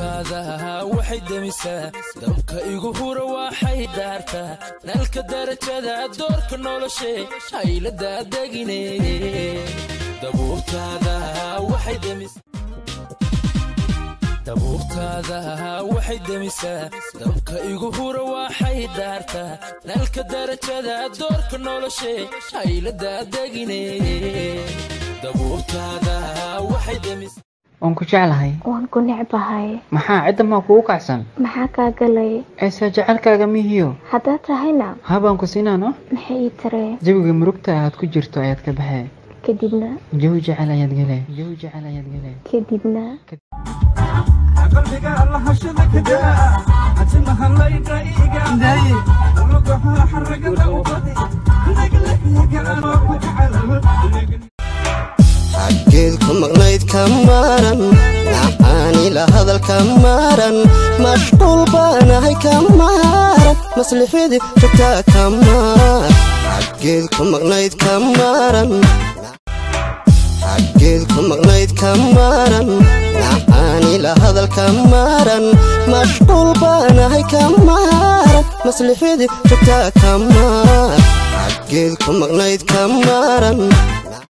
dabuurtaada waxay demisaa dabka igu hura waxay daartaa nalka darajada doorka noloshe haylada degine dabuurtaada waxay demisaa dabuurtaada waxay demisaa dabka igu hura waxay daartaa nalka darajada doorka noloshe haylada degine dabuurtaada waxay demisaa waan ku jeclahay waan ku necbahay maxaa cidda maa kugu kacsan maxaa kaa galay eese jecelkaaga mihiyo haddaa tahayna habaan ku siinaan oo maxay ii taree jawiga murugta aad ku jirto ayaad ka baxee kadibna jawi jecel ayaad gele jawi jecel ayaad gele kadibna qalbiga lahashada kadaa catimaha layga iigaanday lugaha xaragada ubadi naglahigaanoo ku jecel xaggeed ku maqnayd ka maran nacaanila hadalka maran mashquul baanahay ka maran maslixidii jogtaa ka maar xaggeed ku maqnayd ka maran xaggeed ku maqnayd ka maran nacaanila hadalka maran mashquul baanahay ka maran maslixidii jogtaa ka maar xaggeed ku maqnayd ka maran